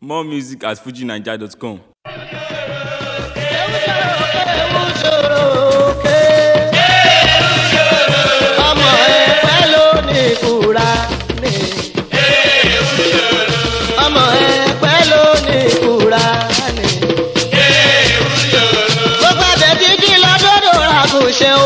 More music at fujinaija.com. ọmọ ẹgbẹ́ ló ní kúra ní. ọmọ ẹgbẹ́ ló ní kúra ní. gbogbo abẹ kíkí lọ́dọ̀dọ̀ ra kò ṣe o.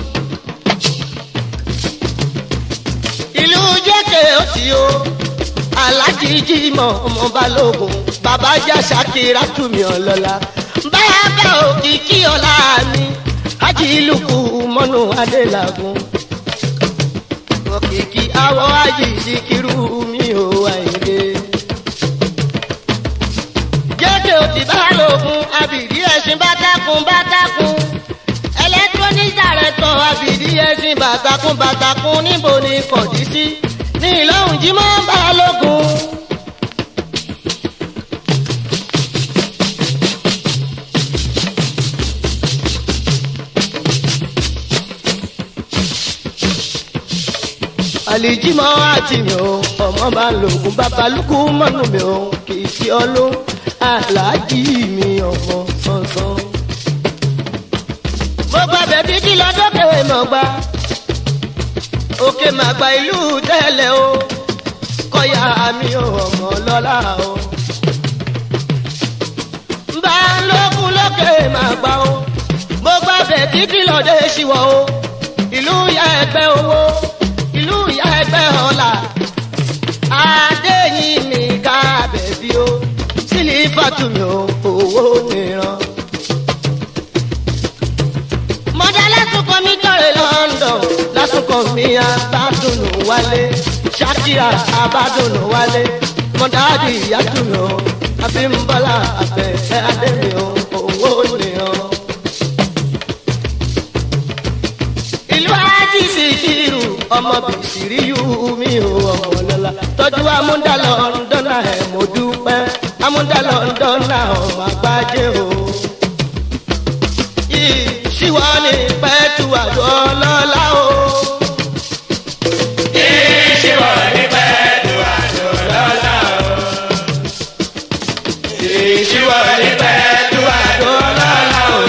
ìlú jẹ́kẹ̀ ó ti o. alájí jímọ̀ ọmọ balógun bàbá já ṣàkírà túmí ọlọ́lá. bàbá òkìkí ọlá mi ajílùkù mọ́nú adélagun òkìkí awọ ayé ìsìkírú mi ò àìlè. jẹ́kẹ̀ ò ti bá lògùn àbìdí ẹ̀sìn bátákùn bátákùn electronic director àbìdí ẹ̀sìn bàtàkùn bàtàkùn níbo ni kọ̀dí sí ní ìlọ́hùn jí máa ń bá lògùn. àlìjímọ́ àti mi ò ọmọ bá lògùn babalúkú mọ́nú mi ò kì í sí ọlọ́ aláàjì mi ọmọ sánsan. mo gba bẹ̀bí kí lọ́dọ́kẹ́ mọ̀ gbá òkè màgbà ìlú tẹ́lẹ̀ o kọ́yà mi ò ọmọ lọ́la o. bá lókun lókè màgbà o mo gba bẹ̀bí kí lọ́dẹ́ ṣíwọ́ o ìlú ya ẹgbẹ́ owó ìlú ìyá ẹgbẹ́ ọ̀la adéyìn mi ká bẹ̀bí o sílífàtú mi ò owó nìran. mọ̀dá lásùkọ mi dọ̀rẹ̀ london lásùkọ mi abádùnú wálé ṣákìrà abádùnú wálé mọ̀dá di ìyájú mi ò abímbọ́lá àbẹ̀fẹ́ adémi ò owó nìran. ìlú ajì sí kírù ọmọ bìsìrí yú mi ò ọmọ lọ́la tọ́jú amúdàlọ́ ńdọ́nà ẹ̀ mo dúpẹ́ amúdàlọ́ ńdọ́nà ọmọ àgbájé o. ìṣíwọ́ ni pẹ́ẹ́tù àgọ́ lọ́la o. ìṣíwọ́ ní pẹ́ẹ́tù àjò lọ́la o. ìṣíwọ́ ní pẹ́ẹ́tù àjò lọ́la o.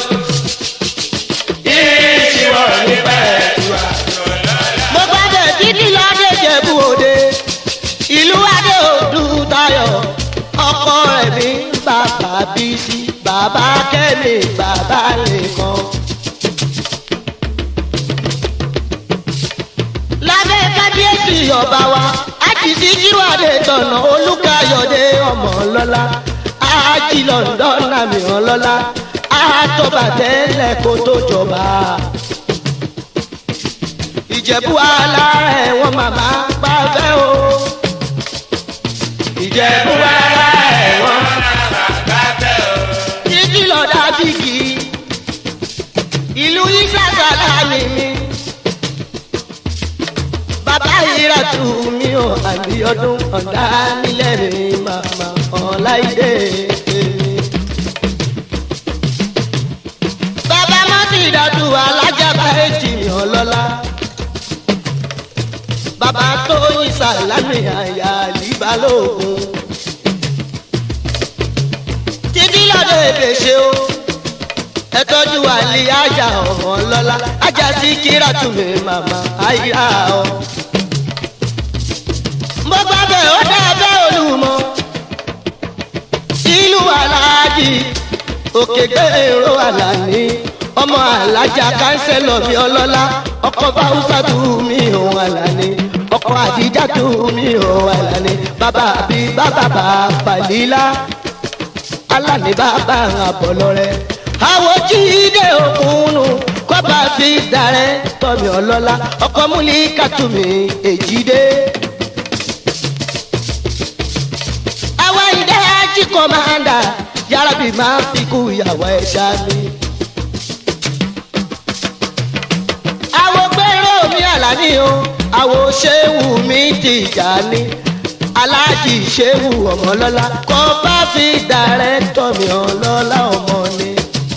ìṣíwọ́ ní pẹ́ẹ́tù àjò lọ́la o. mo gbàdé títí lọ́dẹ jẹ̀bú òde ìlú adé òdu tayọ̀ ọkọ rẹ̀ mi bàbá bísí bàbá kẹ́mi bàbá nìkan. lábẹ́ kábíyèsí ọba wa àjìsí jíwádé tọ̀nà olùkàyọ̀dé ọmọ lọ́la àjì lọ́ndọ̀nà mìíràn lọ́la àtọ́bàtẹ́lẹ̀ kó tó jọba ìjẹ̀bú alárẹ̀ wọn màmá gbàgbẹ́ o. ìjẹ̀bú ara ẹ̀ wọ́n máa gbàgbẹ́ o. títí lọ́dà bíkì ìlú ìsàsàlà mi mi. bàbá ìrà tù mí o àbíọdún ọ̀dà nílẹ̀ mi màmá ọ̀láìdé mi. bàbá mọ́tì ìdádù alájàbá èjì mi ọlọ́lá bàbá tó yin sàlámì àyà àlìbálòògùn. títí lọ́dọ̀ èdè ṣe o ẹ tọ́jú àlì àjà ọ̀hún lọ́la ajá sí kíra tùmí màmá àyà ọ. mo gbà bẹ́ẹ̀ ó dá bẹ́ẹ̀ olùmọ̀ ìlú aláàjì òkè gbèrò àlàní ọmọ alájà kánsẹ́lọ̀ mi ọlọ́lá ọkọ̀ báwùsà tù mí òun àlàní ọkọ̀ àdìjà tù mí òun àlàní bàbá bí bàbá bá pàlílà alàní bàbá àbọ̀lọ́rẹ́ àwọn jíde òkúnnù kọ́ba fi darẹ́ tọ́mi ọlọ́lá ọkọ̀ múlí kàtúmí èjìdé. àwọn ìdá jí kọ́mándà yàrá bí máa fi kú ìyàwó ẹ̀ ṣáà mi. àwo gbèrò mi àlàní o àwo ṣéwù mi tìjà ní aláàjì ṣéwù ọmọlọ́lá kọ́ bá fi dàrẹ́tọ̀ mi ọlọ́lá ọmọ ni.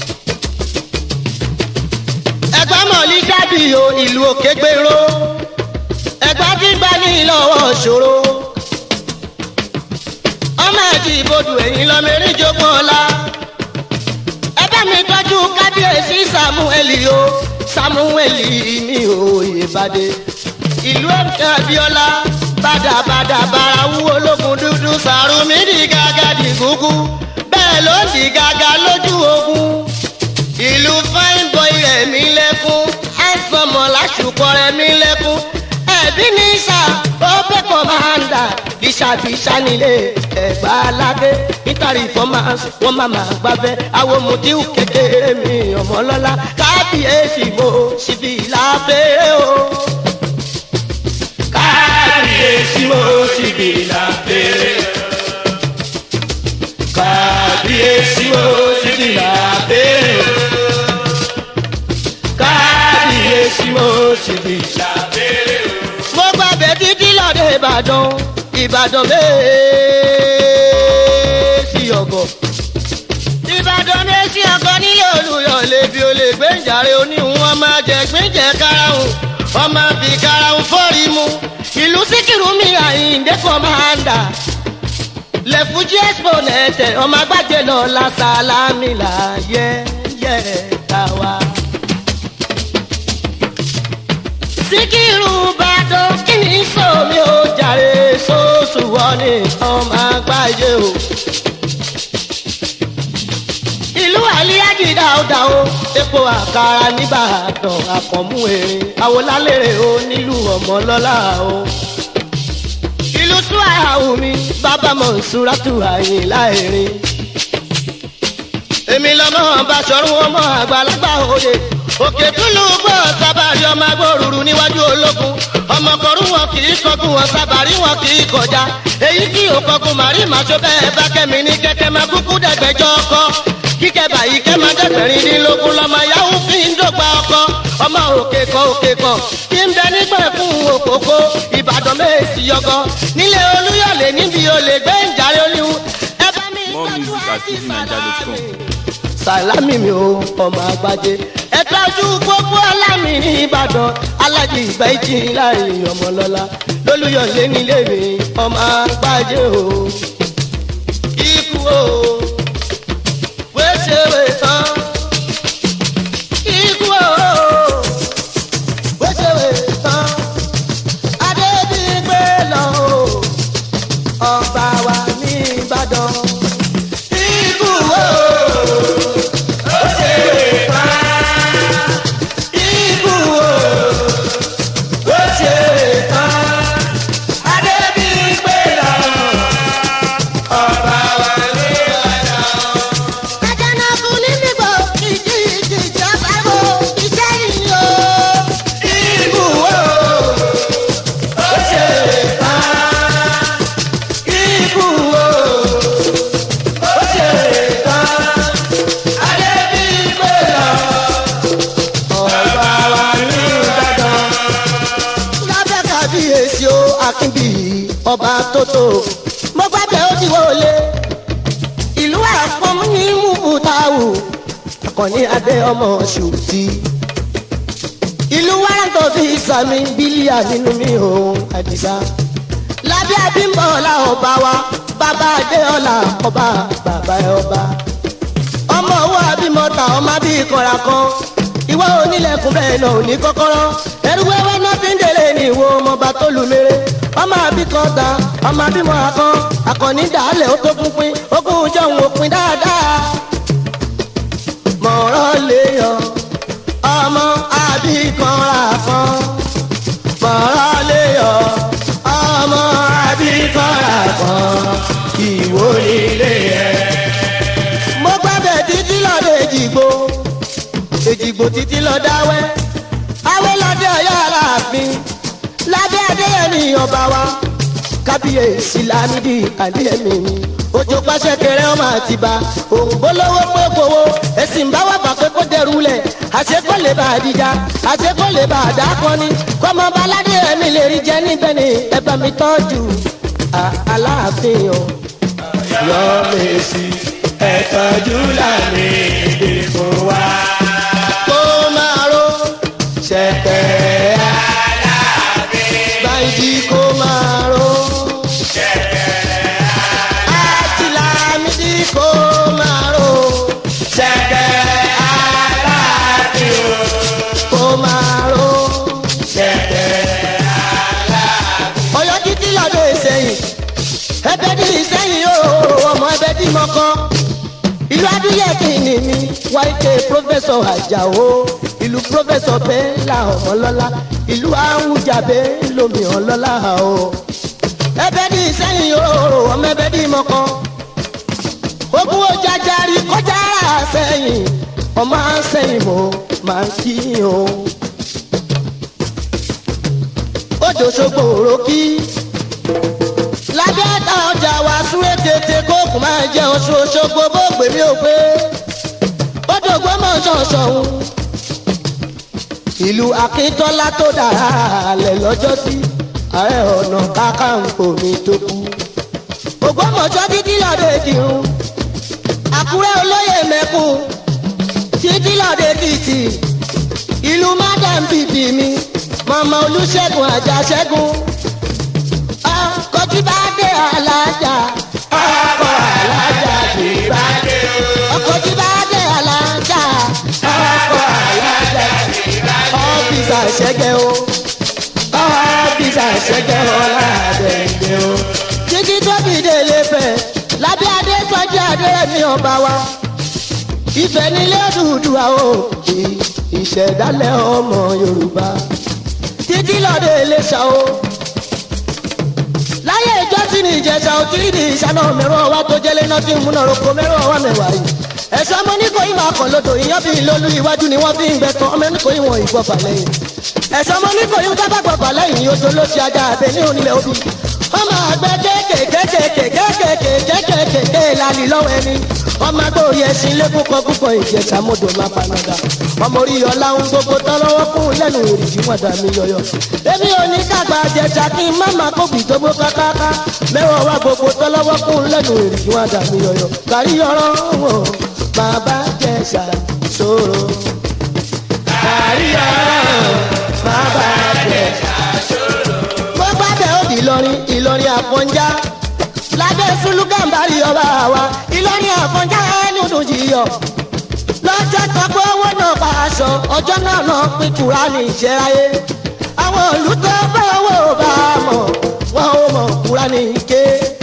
ẹgbẹ́ mọ̀lí dábì o ìlú òkè gbèrò ẹgbẹ́ tí gbani lọ́wọ́ ṣòro ọmọ ẹ̀jẹ̀ alájí ibodù ẹ̀yìn lọ́mẹ́rin jogún ọ̀la. ẹ bá mi tọ́jú kábíyèsí samueli o samueli mi ò yèbàdé. ìlú ẹ̀ka abiola bàdàbàdà bara wúwo lókun dúdú sàrùmí di gàgà di gúgú bẹ́ẹ̀ ló di gàgà lójú ogun. ìlú fine boy rẹ̀ mí lẹ́kún ẹ̀sọ́mọ̀ lásùkọ rẹ̀ mí lẹ́kún ẹ̀bí ní sà ó pẹ́ kọ́mándà bíṣàbíṣà nílé ẹ̀gbá aládé nítorí fọ́màs wọ́n máa máa gbábẹ́ àwọn mùtíù kékeré mi ọmọlọ́lá kábíyèsí mo síbi lábẹ́ o. kábíyèsí mo sì bí lábẹ́rẹ́. kábíyèsí mo sì bí lábẹ́rẹ́. kábíyèsí mo sì bí lábẹ́rẹ́. mo gbàgbé títí lọ́dẹ ìbàdàn ìbàdàn méèsì ọ̀gọ̀. ìbàdàn méèsì ọ̀gọ̀ nílé olùyọ̀ lèbi olè gbẹ̀ǹjàre oníhun ọmọ jẹ gbẹ̀ǹjẹ karahun ọmọ bí karahun fọ́ọ̀rì mu ìlú síkìrù mi àyíǹde kọ́mándà lẹ́fújì expo nẹ̀tẹ̀ ọmọ agbájẹ lọ la sálámì là yẹ yẹ tàwa. síkírù bàdàn kí ni sómi ó jàre sóòsù wọlé ọmọ àgbáyé o. ìlú àlíyájì dáadáa o epo àkàrà nìbàdàn àkànmú erin àwòlálẹ̀rẹ̀ o nílùú ọmọlọ́lá o. ìlú suwahu mi bàbá mọ̀nsúrátù àyìnlá erin. èmi lọ́mọ bàṣọ̀rùn ọmọ àgbàlagbà òde òkè túlù gbọ́ sábàrí ọmọ agbóruru níwájú ológun ọmọkọrú wọn kì í kọkún wọn sábàrí wọn kì í kọjá èyí tí ò kọkún màrí màṣọ bẹ́ẹ̀ bá kẹ́mi ní kẹ́kẹ́ máa kúkú dẹ̀gbẹ́jọ́ ọkọ kíkẹ́ báyìí kẹ́ máa dẹ́gbẹ̀rin dínlógún lọ́mọ yahoo fi ń dọ́gba ọkọ ọmọ òkè kan òkè kan kí ń bẹ nígbà fún òkòkò ìbàdàn méjì yọgọ nílé olúyọ̀lé níbi olè gbé ń jàre oníhun ẹ bá mi More tọ́jú music at àti fujininja.com. sàlámì mi ò ọmọ àgbàjẹ ẹ tọ́jú gbogbo alámì ní ìbàdàn alájì ìgbà ìjì láàrin ọmọlọ́lá lólùyọ̀lé nílé mi ọmọ àgbàjẹ o ikú o wéṣèwé tán ikú o wéṣèwé tán adébíyìngbé lọ o ọba wa ní ìbàdàn ikú o. Ikú o, ó ṣe tán. Adébíyìngbé lọ, ọba wa ní ọ̀dọ̀. Àjànàkú ní bíbọ̀, ìjì ìjì ìjọba wo, iṣẹ́ yìí o. Ikú o, ó ṣe tán. Ikú o, ó ṣe tán. Adébíyìngbé lọ ọba wa ní ìbàdàn. lábẹ́ kábíyèsí o akínbí ọba tótó mo gbàgbé ó ti wọlé ìlú àpọ́n ní mùbútáwù akọni adé ọmọ ṣùtì ìlú wàrántọ́ fi sàmì bílíà nínú mi ò àdìsá lábẹ́ abímbọ̀ọ́lá ọba wa bàbá adéọlá ọba bàbá ẹ ọba ọmọ owó abímọta ọmọ bí ìkọra kan ìwọ onílẹ̀kùn bẹ́ẹ̀ náà ò ní kọ́kọ́rọ́ ẹrú wẹ́wẹ́ náà fi ń délé ní ìwo ọmọọba tó lù mèrè ọmọ àbí kan ta ọmọ àbímọ àkàn àkànní dàálẹ̀ ó tó pínpín ogún jọ̀hún òpin dáadáa mọ̀rọ̀ léèyàn ọmọ àbí kan rà kan mọ̀rọ̀ léèyàn ọmọ àbí kan rà kan ìwò nílé ẹ̀ mo gbàgbé títí lọ́dọ̀ èjìgbò èjìgbò títí lọ dáwẹ́ awẹ́ lọ́dẹ ọ̀yọ́ aláàfin lábẹ́ adéyẹmí ọba wa kábíyèsí lámìdí àdéyẹmí mi ojú pàṣẹ kẹrẹ ọmọ àtibá òǹgbò lówó pé kówó ẹsìn bá wà pàpẹ kó dẹrù lẹ àṣekọ lè bá àdìjà àṣekọ lè bá àdàkọni kọmọ baládé ẹmí lè rí jẹ níbẹ̀ ni ẹ bá mi tọ́jú à- aláàfin o yọ̀mẹ̀sì ẹ̀tọ́jú lámì ìdìbò wa. kó máa ró ṣẹ̀kẹ̀rẹ̀ báyìí kó máa ró. àtìlá ẹbẹ ní ìsẹ́yìn ooo ọmọ ẹbẹ ní mọ́kọ́ ìlú adúyẹ kìíní mi wáìkè pọfẹsọ àjàó ìlú pọfẹsọ bẹ́ńlá ọmọlọ́lá ìlú àwùjábẹ́ lomi ọlọ́lá o ẹbẹ ní ìsẹ́yìn ooo ọmọ ẹbẹ ní mọ́kọ́ ogun ojàjàrí kọjá sẹ́yìn ọmọ sẹ́yìn mo máa ń kí o òjò ṣogbo òrókì lábẹ́ta ọjà wa súré tètè kóòkù máa jẹ oṣù ṣogbo bó gbèmí ò pé odò gbọ́mọ̀ ṣọ̀ṣọ̀hún ìlú akíntọ́lá tó dára lẹ̀ lọ́jọ́ sí ààrẹ ọ̀nà kákàǹkò mi tó kú ògbómọ̀ṣọ́ títí lọ́dọ̀ èkìrun àkúrẹ́ olóyè mẹ́kùn títí lọ́dọ̀ èkìtì ìlú madam bìbì mi mọ̀mọ́ olùṣègùn àjàṣẹ́gun ọkọ̀ tí bá dé alájà ọkọ̀ alájà tí bá dé ọkọ̀ tí bá dé alájà ọkọ̀ alájà tí bá dé ọ́fíìsà ṣẹ́gẹ́ o ọ́fíìsà ṣẹ́gẹ́ o ládẹ́gbẹ́ o. títí tóbi délé fẹ́ lábẹ́ adé sọ́jú adé mi ọba wa ìfẹ́ nílé Odùduwà o ìṣẹ̀dálẹ̀ ọmọ Yorùbá títí lọ́dẹ Iléṣà o láyé ìjọsìn ní ìjẹsà ò tí ì di ìṣáná mẹ́rọ wa tó jẹ́lé náà tí ń múná roko mẹ́rọ wa mẹ́wàá yìí ẹ̀sọ́ ọmọ ní kò í máa kàn lódò ìyàn bí lólú iwájú ni wọ́n fi ń gbẹ tán ọmọ ní kò í wọ̀n ìgbọ̀fà lẹ́yìn ẹ̀sọ́ ọmọ ní kò í dábàá gbọ̀fà lẹ́yìn oṣù ló ṣe ajá abẹ ní onílẹ̀ òbí ọmọ àgbẹ̀ kéékèèkéékèèkéékèèkéékèèké lálì lọ́wọ́ ẹni ọmọ agbórí ẹṣin lẹ́kùn kan púpọ̀ ìjẹsà mọ́dọ̀ máa panadà ọmọ orí ọlá ń gbogbo tọ́lọ́wọ́ kún lẹ́nu èrìjì wọn dà mí yọyọ. èmi ò ní dàgbà jẹjà kí n má máa kóbi tó gbó kákáká mẹ́wàá wá gbogbo tọ́lọ́wọ́ kún lẹ́nu èrìjì wọn dà mí yọyọ. kárí ọ̀rọ̀ wọn bàbá jẹ̀ṣà ṣòro. kárí ọ̀rọ̀ bàbá jẹ̀ṣà ṣòro. gbogbo abẹ́ òdì Ìlọrin Ìlọrin Àfọ̀njá lábẹ́ sùlùkàǹbárì ọba wa Ìlọrin Àfọ̀njá ẹni ọdún jìyọ lọ́jọ́ kan pé owó náà bá aṣọ ọjọ́ náà náà pín kura ní ìṣẹ́ráyé àwọn ìlú tó bá owó bá a mọ̀ wọ́n ò mọ̀ kura ní ike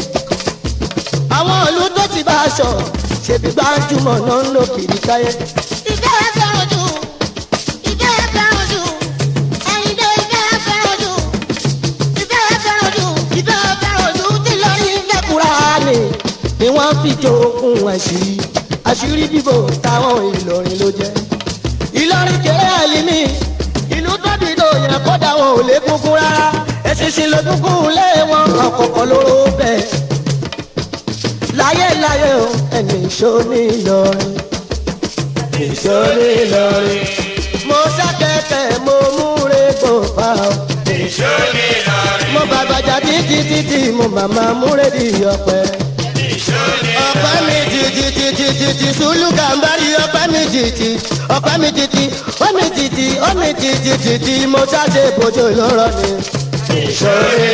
àwọn ìlú tó ti bá aṣọ ṣèbí gbájúmọ̀ náà ń lò kiri káyé. ìfẹ́ ẹ fẹ́ràn jù ìfẹ́ ẹ fẹ́ràn jù ẹ̀yin tó ìfẹ́ ẹ fẹ́ràn jù ìfẹ́ ẹ fẹ́ràn jù ìfẹ́ fẹ́ràn ojú tí lórí ìfẹ́ kura ni ni wọ́n fi jogún àṣírí àṣírí bíbò táwọn Ìlọrin ló jẹ́ Ìlọrin kéré àlìmí ìlú tóbi tó yẹ kódà wọn ò lè kúkú rárá ẹṣinṣin ló kúkú lé wọn ọkọ̀ọ̀kọ̀ lóró bẹ́ẹ̀ láyé láyé o ẹni ìṣó ní Ìlọrin ìṣó ní Ìlọrin mo ṣàkẹ́kẹ́ mo múre gbòòfà o Èso ní Ìlọrin. mo bàbàjà títí títí mo màmá múre di ọ̀pẹ Èso ní ọ̀pẹ mi títí títí títí sùlù gàmbárì ọ̀pẹ mi títí ọ̀pẹ mi títí ó mi títí ó mi títí títí mo ṣáṣe bójú lọ́rọ̀ ni. Ìlọrin.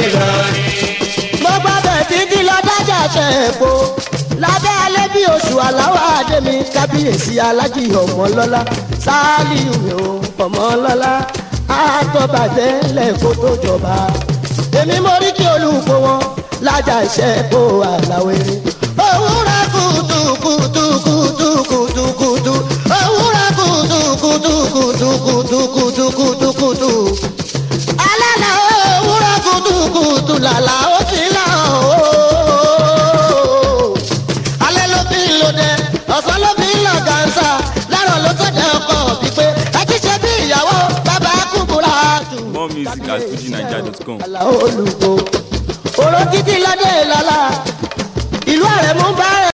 mo gbàgbé títí lọ dájà ṣe èpo lábẹ́ alẹ́ bí oṣù aláwọ̀ adé mi kábíyèsí alájì ọmọlọ́lá sáálíù mi ò ọmọlọ́lá àtọ́bàjẹ́ lẹ́kọ́ tó jọba èmi mo rí kí olùkọ́ wọn lájà iṣẹ́ kó àlàwé. òwúrọ̀ kùtù kùtù kùtù kùtù kùtù òwúrọ̀ kùtù kùtù kùtù kùtù kùtù kùtù kùtù. alẹ́ la òwúrọ̀ kùtù kùtù làlà ó ti là ó. alẹ́ ló fi ń lo dẹ ọ̀sán ló fi ń lọ gàǹsà lárọ̀ ló sọ̀dẹ̀ ọkọ̀ pípé ẹ ti ṣe bí ìyàwó bàbá kúkúrà tù. More music at fujinaija.com. àlà olùkọ́ òrò títí lọ́dẹ̀ lọ́la ìlú àrẹ̀mú bá rẹ̀.